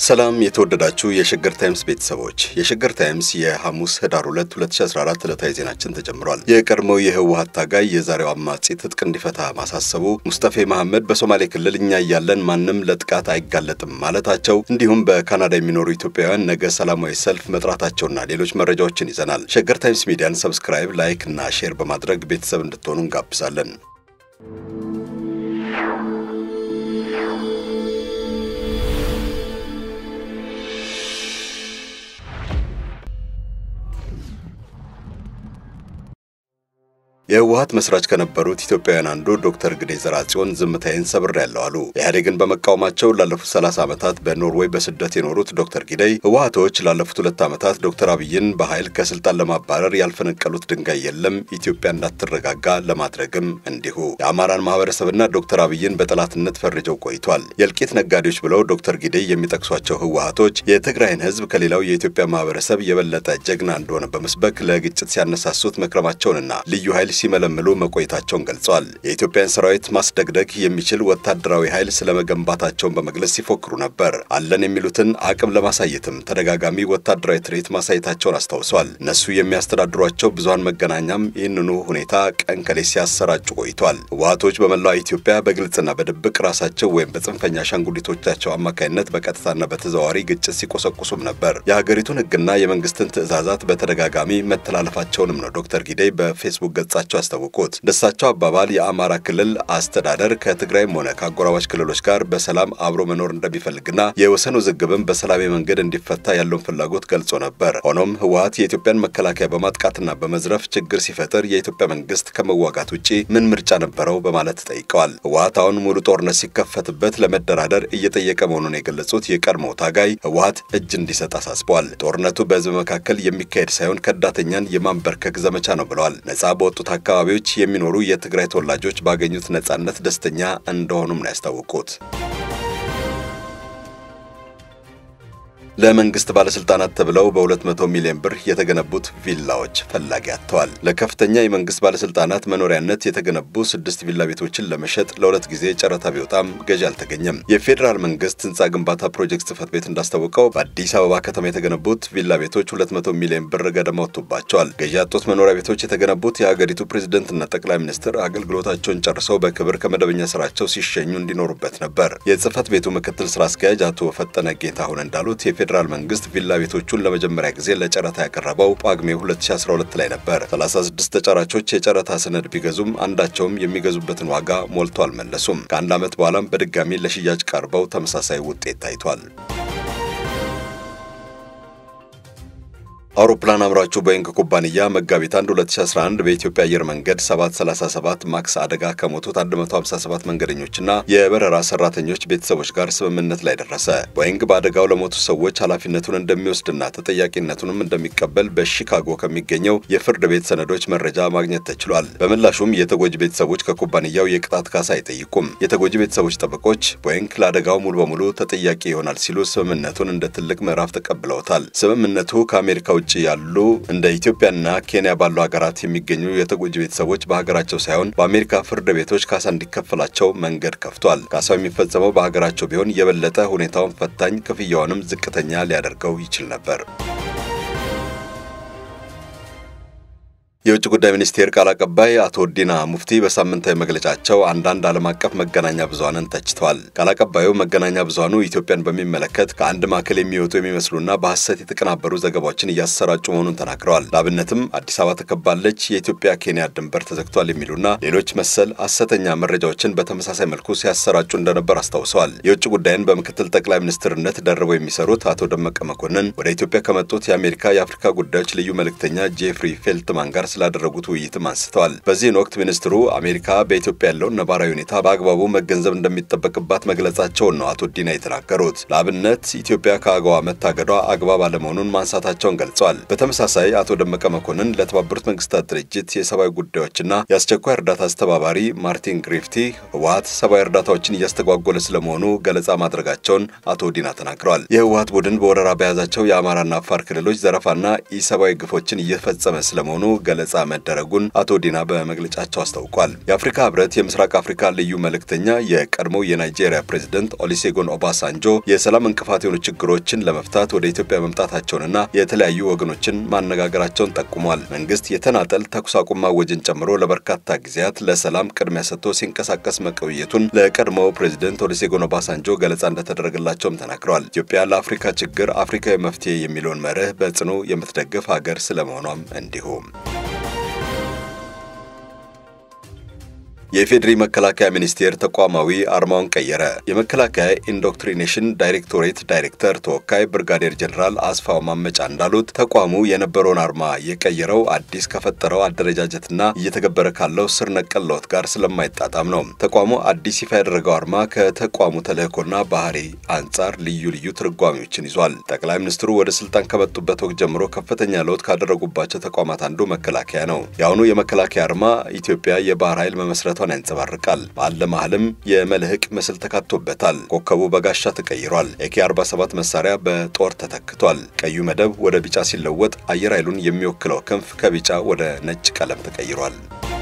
ሰላም የተወደዳችሁ የሸገር ታይምስ ቤተሰቦች፣ የሸገር ታይምስ የሐሙስ ህዳር 2 2014 ዕለታዊ ዜናችን ተጀምሯል። የቀድሞው የህወሀት ታጋይ የዛሬው አማጺ ትጥቅ እንዲፈታ ማሳሰቡ፣ ሙስጠፌ መሐመድ በሶማሌ ክልል እኛ እያለን ማንም ለጥቃት አይጋለጥም ማለታቸው፣ እንዲሁም በካናዳ የሚኖሩ ኢትዮጵያውያን ነገ ሰላማዊ ሰልፍ መጥራታቸውና ሌሎች መረጃዎችን ይዘናል። ሸገር ታይምስ ሚዲያን ሰብስክራይብ፣ ላይክ እና ሼር በማድረግ ቤተሰብ እንድትሆኑ እንጋብዛለን። የህወሀት መስራች ከነበሩት ኢትዮጵያውያን አንዱ ዶክተር ግዴ ዘርአጽዮን ዝምታዬን ሰብሬያለሁ አሉ። ኢህአዴግን በመቃወማቸው ላለፉት 30 ዓመታት በኖርዌይ በስደት የኖሩት ዶክተር ጊደይ ህወሀቶች ላለፉት ሁለት ዓመታት ዶክተር አብይን በኃይል ከስልጣን ለማባረር ያልፈነቀሉት ድንጋይ የለም፣ ኢትዮጵያ እንዳትረጋጋ ለማድረግም እንዲሁ የአማራን ማህበረሰብና ዶክተር አብይን በጠላትነት ፈርጀው ቆይቷል። የእልቂት ነጋዴዎች ብለው ዶክተር ጊደይ የሚጠቅሷቸው ህወሀቶች የትግራይን ህዝብ ከሌላው የኢትዮጵያ ማህበረሰብ የበለጠ ጀግና እንደሆነ በመስበክ ለግጭት ሲያነሳሱት መክረማቸውንና ልዩ ኃይል ሲመለምሉ መቆየታቸውን ገልጸዋል። የኢትዮጵያን ሰራዊት ማስደግደግ የሚችል ወታደራዊ ኃይል ስለመገንባታቸውን በመግለጽ ሲፎክሩ ነበር። አለን የሚሉትን አቅም ለማሳየትም ተደጋጋሚ ወታደራዊ ትርኢት ማሳየታቸውን አስታውሰዋል። እነሱ የሚያስተዳድሯቸው ብዙሀን መገናኛም ይህንኑ ሁኔታ ቀን ከሌት ሲያሰራጩ ቆይቷል። ህወሀቶች በመላው ኢትዮጵያ በግልጽና በድብቅ ራሳቸው ወይም በጽንፈኛ አሻንጉሊቶቻቸው አማካይነት በቀጥታና በተዘዋዋሪ ግጭት ሲቆሰቁሱም ነበር። የሀገሪቱን ህግና የመንግስትን ትዕዛዛት በተደጋጋሚ መተላለፋቸውንም ነው ዶክተር ጊደይ በፌስቡክ ገጻቸው መሆናቸው ያስታወቁት። እንደሳቸው አባባል የአማራ ክልል አስተዳደር ከትግራይም ሆነ ከአጎራባች ክልሎች ጋር በሰላም አብሮ መኖር እንደሚፈልግና የወሰን ውዝግብም በሰላማዊ መንገድ እንዲፈታ ያለውን ፍላጎት ገልጾ ነበር። ሆኖም ህወሀት የኢትዮጵያን መከላከያ በማጥቃትና በመዝረፍ ችግር ሲፈጥር የኢትዮጵያ መንግስት ከመዋጋት ውጪ ምን ምርጫ ነበረው በማለት ጠይቀዋል። ህወሀት አሁን ሙሉ ጦርነት ሲከፈትበት ለመደራደር እየጠየቀ መሆኑን የገለጹት የቀድሞው ታጋይ ህወሀት እጅ እንዲሰጥ አሳስበዋል። ጦርነቱ በህዝብ መካከል የሚካሄድ ሳይሆን ከዳተኛን የማንበርከክ ዘመቻ ነው ብለዋል። ነጻ በወጡት አካባቢዎች የሚኖሩ የትግራይ ተወላጆች ባገኙት ነጻነት ደስተኛ እንደሆኑም ነው ያስታወቁት። ለመንግስት ባለስልጣናት ተብለው በ200 ሚሊዮን ብር የተገነቡት ቪላዎች ፈላጊ አጥተዋል። ለከፍተኛ የመንግስት ባለስልጣናት መኖሪያነት የተገነቡ ስድስት ቪላ ቤቶችን ለመሸጥ ለሁለት ጊዜ ጨረታ ቢወጣም ገዢ አልተገኘም። የፌዴራል መንግስት ህንፃ ግንባታ ፕሮጀክት ጽህፈት ቤት እንዳስታወቀው በአዲስ አበባ ከተማ የተገነቡት ቪላ ቤቶች 200 ሚሊዮን ብር ገደማ ወጥቶባቸዋል። ገዢ ያጡት መኖሪያ ቤቶች የተገነቡት የሀገሪቱ ፕሬዝደንትና ጠቅላይ ሚኒስትር አገልግሎታቸውን ጨርሰው በክብር ከመደበኛ ስራቸው ሲሸኙ እንዲኖሩበት ነበር። የጽህፈት ቤቱ ምክትል ስራ አስኪያጅ አቶ ፈጠነ ጌታሁን እንዳሉት የፌዴራል መንግስት ቪላ ቤቶቹን ለመጀመሪያ ጊዜ ለጨረታ ያቀረበው ጳጉሜ 2012 ላይ ነበር። 36 ተጫራቾች የጨረታ ሰነድ ቢገዙም አንዳቸውም የሚገዙበትን ዋጋ ሞልቶ አልመለሱም። ከአንድ ዓመት በኋላም በድጋሚ ለሽያጭ ቀርበው ተመሳሳይ ውጤት ታይቷል። አውሮፕላን አምራቹ ቦይንግ ኩባንያ መጋቢት 1 2011 በኢትዮጵያ አየር መንገድ 737 ማክስ አደጋ ከሞቱት 157 መንገደኞችና የበረራ ሰራተኞች ቤተሰቦች ጋር ስምምነት ላይ ደረሰ። ቦይንግ በአደጋው ለሞቱ ሰዎች ኃላፊነቱን እንደሚወስድና ተጠያቂነቱንም እንደሚቀበል በሺካጎ ከሚገኘው የፍርድ ቤት ሰነዶች መረጃ ማግኘት ተችሏል። በምላሹም የተጎጂ ቤተሰቦች ከኩባንያው የቅጣት ካሳ አይጠይቁም። የተጎጂ ቤተሰቦች ጠበቆች ቦይንግ ለአደጋው ሙሉ በሙሉ ተጠያቂ ይሆናል ሲሉ ስምምነቱን እንደ ትልቅ ምዕራፍ ተቀብለውታል። ስምምነቱ ከአሜሪካ ውጭ ያሉ እንደ ኢትዮጵያና ኬንያ ባሉ ሀገራት የሚገኙ የተጎጂ ቤተሰቦች በሀገራቸው ሳይሆን በአሜሪካ ፍርድ ቤቶች ካሳ እንዲከፈላቸው መንገድ ከፍቷል። ካሳው የሚፈጸመው በሀገራቸው ቢሆን የበለጠ ሁኔታውን ፈታኝ፣ ክፍያውንም ዝቅተኛ ሊያደርገው ይችል ነበር። የውጭ ጉዳይ ሚኒስቴር ቃል አቀባይ አቶ ዲና ሙፍቲ በሳምንታዊ መግለጫቸው አንዳንድ ዓለም አቀፍ መገናኛ ብዙኃንን ተችተዋል። ቃል አቀባዩ መገናኛ ብዙኃኑ ኢትዮጵያን በሚመለከት ከአንድ ማዕከል የሚወጡ የሚመስሉና በሐሰት የተቀናበሩ ዘገባዎችን እያሰራጩ መሆኑን ተናግረዋል። ለአብነትም አዲስ አበባ ተከባለች፣ የኢትዮጵያ ኬንያ ድንበር ተዘግቷል የሚሉና ሌሎች መሰል ሐሰተኛ መረጃዎችን በተመሳሳይ መልኩ ሲያሰራጩ እንደነበር አስታውሰዋል። የውጭ ጉዳይን በምክትል ጠቅላይ ሚኒስትርነት ደርበው የሚሰሩት አቶ ደመቀ መኮንን ወደ ኢትዮጵያ ከመጡት የአሜሪካ የአፍሪካ ጉዳዮች ልዩ መልእክተኛ ጄፍሪ ፌልትማን ጋር ስላደረጉት ውይይትም አንስተዋል። በዚህን ወቅት ሚኒስትሩ አሜሪካ በኢትዮጵያ ያለውን ነባራዊ ሁኔታ በአግባቡ መገንዘብ እንደሚጠበቅባት መግለጻቸውን ነው አቶ ዲና የተናገሩት። ለአብነት ኢትዮጵያ ከአገዋ መታገዷ አግባብ አለመሆኑን ማንሳታቸውን ገልጸዋል። በተመሳሳይ አቶ ደመቀ መኮንን ለተባበሩት መንግስታት ድርጅት የሰብአዊ ጉዳዮችና የአስቸኳይ እርዳታ አስተባባሪ ማርቲን ግሪፍቲ ህወሀት ሰብአዊ እርዳታዎችን እያስተጓጎለ ስለመሆኑ ገለጻ ማድረጋቸውን አቶ ዲና ተናግረዋል። የህወሀት ቡድን በወረራ በያዛቸው የአማራና አፋር ክልሎች ዘረፋና ኢሰብአዊ ግፎችን እየፈጸመ ስለመሆኑ ገለ ገለጻ መደረጉን አቶ ዲና በመግለጫቸው አስታውቋል። የአፍሪካ ህብረት የምስራቅ አፍሪካ ልዩ መልእክተኛ የቀድሞው የናይጄሪያ ፕሬዝደንት ኦሊሴጎን ኦባሳንጆ የሰላም እንቅፋት የሆኑ ችግሮችን ለመፍታት ወደ ኢትዮጵያ መምጣታቸውንና የተለያዩ ወገኖችን ማነጋገራቸውን ጠቁሟል። መንግስት የተናጠል ተኩስ አቁም ማወጅን ጨምሮ ለበርካታ ጊዜያት ለሰላም ቅድሚያ ሰጥቶ ሲንቀሳቀስ መቆየቱን ለቀድሞው ፕሬዝደንት ኦሊሴጎን ኦባሳንጆ ገለጻ እንደተደረገላቸውም ተናግረዋል። ኢትዮጵያ ለአፍሪካ ችግር አፍሪካዊ መፍትሄ የሚለውን መርህ በጽኑ የምትደግፍ ሀገር ስለመሆኗም እንዲሁም የኢፌዴሪ መከላከያ ሚኒስቴር ተቋማዊ አርማውን ቀየረ። የመከላከያ ኢንዶክትሪኔሽን ዳይሬክቶሬት ዳይሬክተር ተወካይ ብርጋዴር ጀኔራል አስፋው ማመጫ እንዳሉት ተቋሙ የነበረውን አርማ የቀየረው አዲስ ከፈጠረው አደረጃጀትና እየተገበረ ካለው ስር ነቀል ለውጥ ጋር ስለማይጣጣም ነው። ተቋሙ አዲስ ይፋ ያደረገው አርማ ከተቋሙ ተልዕኮና ባህሪ አንጻር ልዩ ልዩ ትርጓሜዎችን ይዟል። ጠቅላይ ሚኒስትሩ ወደ ስልጣን ከመጡበት ወቅት ጀምሮ ከፍተኛ ለውጥ ካደረጉባቸው ተቋማት አንዱ መከላከያ ነው። የአሁኑ የመከላከያ አርማ ኢትዮጵያ የባህር ኃይል መመስረቷ ያንጸባርቃል። ባለ መሃልም የመልህቅ ምስል ተካቶበታል። ኮከቡ በጋሻ ተቀይሯል። ኤኬ 47 መሳሪያ በጦር ተተክቷል። ቀዩ መደብ ወደ ቢጫ ሲለወጥ አየር ኃይሉን የሚወክለው ክንፍ ከቢጫ ወደ ነጭ ቀለም ተቀይሯል።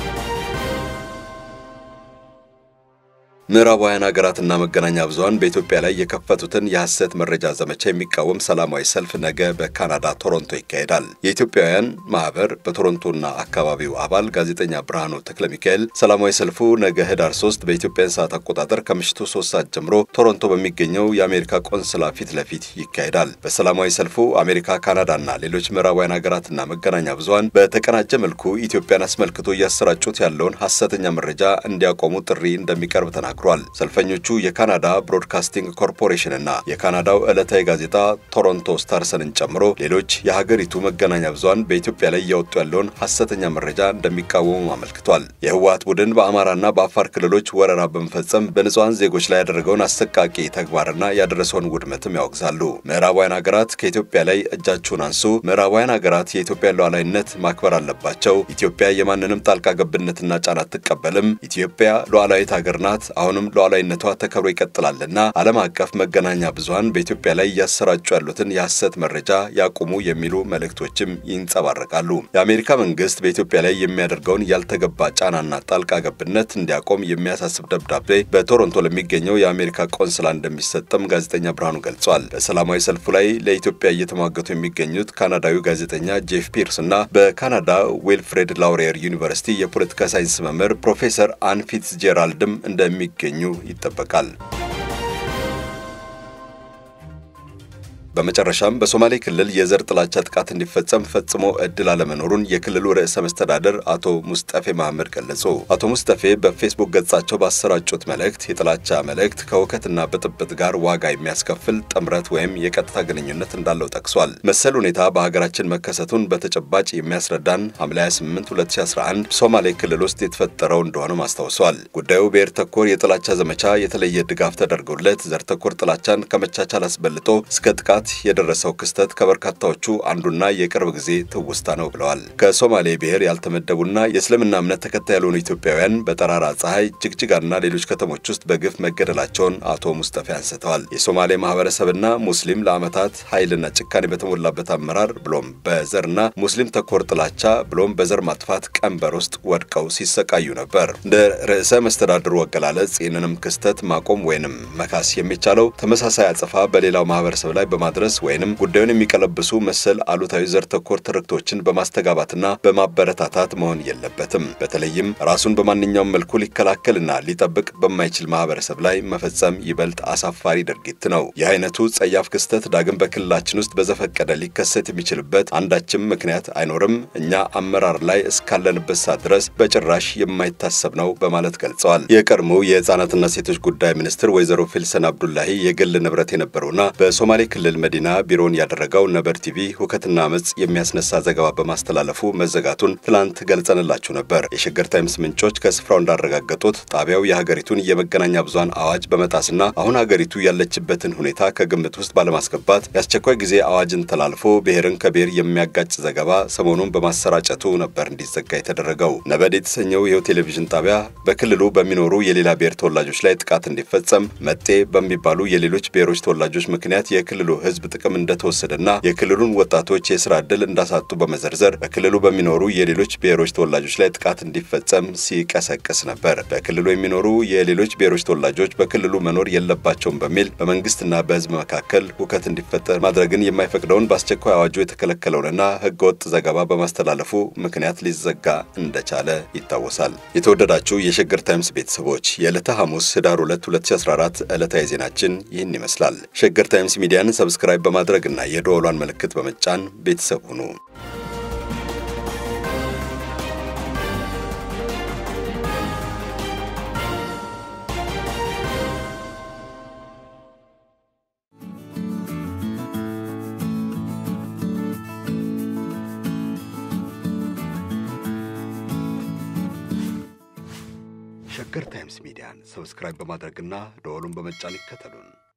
ምዕራባውያን ሀገራትና መገናኛ ብዙኃን በኢትዮጵያ ላይ የከፈቱትን የሐሰት መረጃ ዘመቻ የሚቃወም ሰላማዊ ሰልፍ ነገ በካናዳ ቶሮንቶ ይካሄዳል። የኢትዮጵያውያን ማህበር በቶሮንቶና አካባቢው አባል ጋዜጠኛ ብርሃኑ ተክለ ሚካኤል ሰላማዊ ሰልፉ ነገ ህዳር 3 በኢትዮጵያን ሰዓት አቆጣጠር ከምሽቱ 3 ሰዓት ጀምሮ ቶሮንቶ በሚገኘው የአሜሪካ ቆንስላ ፊት ለፊት ይካሄዳል። በሰላማዊ ሰልፉ አሜሪካ፣ ካናዳና ሌሎች ምዕራባውያን ሀገራትና መገናኛ ብዙኃን በተቀናጀ መልኩ ኢትዮጵያን አስመልክቶ እያሰራጩት ያለውን ሐሰተኛ መረጃ እንዲያቆሙ ጥሪ እንደሚቀርብ ተናግሯል። ሰልፈኞቹ የካናዳ ብሮድካስቲንግ ኮርፖሬሽን እና የካናዳው ዕለታዊ ጋዜጣ ቶሮንቶ ስታርሰንን ጨምሮ ሌሎች የሀገሪቱ መገናኛ ብዙኃን በኢትዮጵያ ላይ እያወጡ ያለውን ሐሰተኛ መረጃ እንደሚቃወሙ አመልክቷል። የህወሓት ቡድን በአማራና በአፋር ክልሎች ወረራ በመፈጸም በንጹሐን ዜጎች ላይ ያደረገውን አሰቃቂ ተግባርና ያደረሰውን ውድመትም ያወግዛሉ። ምዕራባውያን ሀገራት ከኢትዮጵያ ላይ እጃችሁን አንሱ፣ ምዕራባውያን ሀገራት የኢትዮጵያን ሉዓላዊነት ማክበር አለባቸው፣ ኢትዮጵያ የማንንም ጣልቃ ገብነትና ጫና አትቀበልም፣ ኢትዮጵያ ሉዓላዊት ሀገር ናት አሁንም ሉዓላዊነቷ ተከብሮ ይቀጥላልና ዓለም አቀፍ መገናኛ ብዙኃን በኢትዮጵያ ላይ እያሰራጩ ያሉትን የሐሰት መረጃ ያቁሙ የሚሉ መልእክቶችም ይንጸባረቃሉ። የአሜሪካ መንግስት በኢትዮጵያ ላይ የሚያደርገውን ያልተገባ ጫናና ጣልቃ ገብነት እንዲያቆም የሚያሳስብ ደብዳቤ በቶሮንቶ ለሚገኘው የአሜሪካ ቆንስላ እንደሚሰጥም ጋዜጠኛ ብርሃኑ ገልጿል። በሰላማዊ ሰልፉ ላይ ለኢትዮጵያ እየተሟገቱ የሚገኙት ካናዳዊ ጋዜጠኛ ጄፍ ፒርስ እና በካናዳ ዊልፍሬድ ላውሪየር ዩኒቨርሲቲ የፖለቲካ ሳይንስ መምህር ፕሮፌሰር አን ፊትዝጄራልድም እንደሚገኙ ይጠበቃል። በመጨረሻም በሶማሌ ክልል የዘር ጥላቻ ጥቃት እንዲፈጸም ፈጽሞ እድል አለመኖሩን የክልሉ ርዕሰ መስተዳደር አቶ ሙስጠፌ መሐመድ ገለጹ። አቶ ሙስጠፌ በፌስቡክ ገጻቸው ባሰራጩት መልእክት የጥላቻ መልእክት ከውከትና ብጥብጥ ጋር ዋጋ የሚያስከፍል ጥምረት ወይም የቀጥታ ግንኙነት እንዳለው ጠቅሷል። መሰል ሁኔታ በሀገራችን መከሰቱን በተጨባጭ የሚያስረዳን ሐምሌ 28 2011 ሶማሌ ክልል ውስጥ የተፈጠረው እንደሆነም አስታውሷል። ጉዳዩ ብሔር ተኮር የጥላቻ ዘመቻ የተለየ ድጋፍ ተደርጎለት ዘር ተኮር ጥላቻን ከመቻቻል አስበልጦ እስከ ጥቃት የደረሰው ክስተት ከበርካታዎቹ አንዱና የቅርብ ጊዜ ትውስታ ነው ብለዋል። ከሶማሌ ብሔር ያልተመደቡና የእስልምና እምነት ተከታይ ያልሆኑ ኢትዮጵያውያን በጠራራ ፀሐይ ጅግጅጋና ሌሎች ከተሞች ውስጥ በግፍ መገደላቸውን አቶ ሙስጠፌ አንስተዋል። የሶማሌ ማህበረሰብና ሙስሊም ለዓመታት ኃይልና ጭካኔ በተሞላበት አመራር ብሎም በዘርና ሙስሊም ተኮር ጥላቻ ብሎም በዘር ማጥፋት ቀንበር ውስጥ ወድቀው ሲሰቃዩ ነበር። እንደ ርዕሰ መስተዳድሩ አገላለጽ ይህንንም ክስተት ማቆም ወይንም መካስ የሚቻለው ተመሳሳይ አጸፋ በሌላው ማህበረሰብ ላይ በማ ድረስ ወይንም ጉዳዩን የሚቀለብሱ መሰል አሉታዊ ዘር ተኮር ትርክቶችን በማስተጋባትና በማበረታታት መሆን የለበትም። በተለይም ራሱን በማንኛውም መልኩ ሊከላከልና ሊጠብቅ በማይችል ማህበረሰብ ላይ መፈጸም ይበልጥ አሳፋሪ ድርጊት ነው። ይህ አይነቱ ጸያፍ ክስተት ዳግም በክልላችን ውስጥ በዘፈቀደ ሊከሰት የሚችልበት አንዳችም ምክንያት አይኖርም። እኛ አመራር ላይ እስካለንበት ሰዓት ድረስ በጭራሽ የማይታሰብ ነው በማለት ገልጸዋል። የቀድሞው የህፃናትና ሴቶች ጉዳይ ሚኒስትር ወይዘሮ ፊልሰን አብዱላሂ የግል ንብረት የነበረውና በሶማሌ ክልል መዲና ቢሮን ያደረገው ነበር ቲቪ ሁከትና አመፅ የሚያስነሳ ዘገባ በማስተላለፉ መዘጋቱን ትላንት ገልጸንላችሁ ነበር። የሸገር ታይምስ ምንጮች ከስፍራው እንዳረጋገጡት ጣቢያው የሀገሪቱን የመገናኛ ብዙሃን አዋጅ በመጣስና አሁን ሀገሪቱ ያለችበትን ሁኔታ ከግምት ውስጥ ባለማስገባት የአስቸኳይ ጊዜ አዋጅን ተላልፎ ብሔርን ከብሔር የሚያጋጭ ዘገባ ሰሞኑን በማሰራጨቱ ነበር እንዲዘጋ የተደረገው። ነበድ የተሰኘው ይኸው ቴሌቪዥን ጣቢያ በክልሉ በሚኖሩ የሌላ ብሔር ተወላጆች ላይ ጥቃት እንዲፈጸም መጤ በሚባሉ የሌሎች ብሔሮች ተወላጆች ምክንያት የክልሉ ሕዝብ ጥቅም እንደተወሰደና የክልሉን ወጣቶች የስራ ዕድል እንዳሳጡ በመዘርዘር በክልሉ በሚኖሩ የሌሎች ብሔሮች ተወላጆች ላይ ጥቃት እንዲፈጸም ሲቀሰቅስ ነበር። በክልሉ የሚኖሩ የሌሎች ብሔሮች ተወላጆች በክልሉ መኖር የለባቸውም በሚል በመንግስትና በሕዝብ መካከል ሁከት እንዲፈጠር ማድረግን የማይፈቅደውን በአስቸኳይ አዋጁ የተከለከለውንና ሕገወጥ ዘገባ በማስተላለፉ ምክንያት ሊዘጋ እንደቻለ ይታወሳል። የተወደዳችሁ የሸገር ታይምስ ቤተሰቦች የዕለተ ሐሙስ ህዳር 2 2014 ዕለታዊ ዜናችን ይህን ይመስላል። ሸገር ታይምስ ሚዲያን ሰብስክራይብ በማድረግና የደወሏን ምልክት በመጫን ቤተሰብ ሁኑ። ሸገር ታይምስ ሚዲያን ሰብስክራይብ በማድረግና ደወሉን በመጫን ይከተሉን።